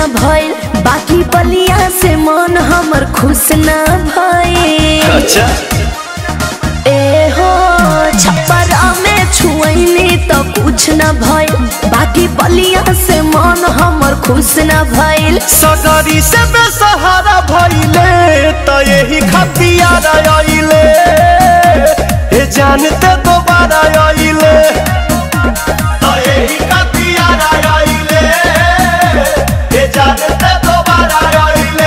भइल बाकी बलिया से मन हमर खुश ना भइल अच्छा ए हो छप्परा में छुअनी तो कुछ न भइल बाकी बलिया से मन हमर खुश न भइल सगरी से बेसहारा भइले त यही खतियार आइले हे जानते दोबारा आइले त यही खतियार आइले हे जानते दोबारा आइले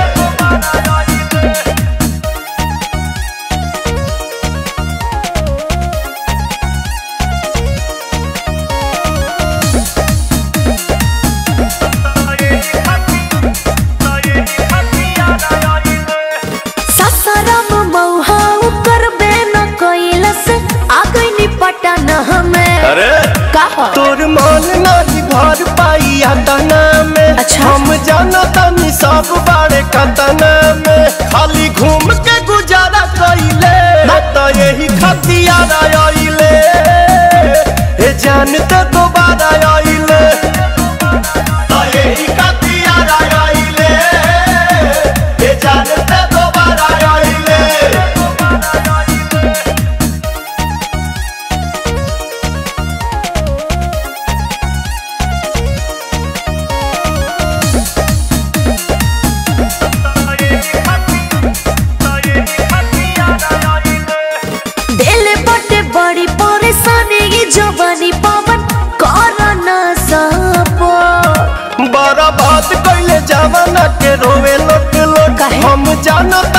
ससरम मौहा करबे न कैलस आ गइनी पटन हमें अरे कहा तोर मन नहीं भर पाई तना में अच्छा। हम जाना तनी सब बारे कतना में खाली घूम के गुजारा कइले त यही खतियार आइले हे जानते दोबारा आइले त यही खतियार आइले हे जानते दोबारा आइले दिल बटे बड़ी परेशानी ये जवानी पवन कर न सपो बड़ा बात कैले जवाना के रोवे लोट लोट काहे? हम जानो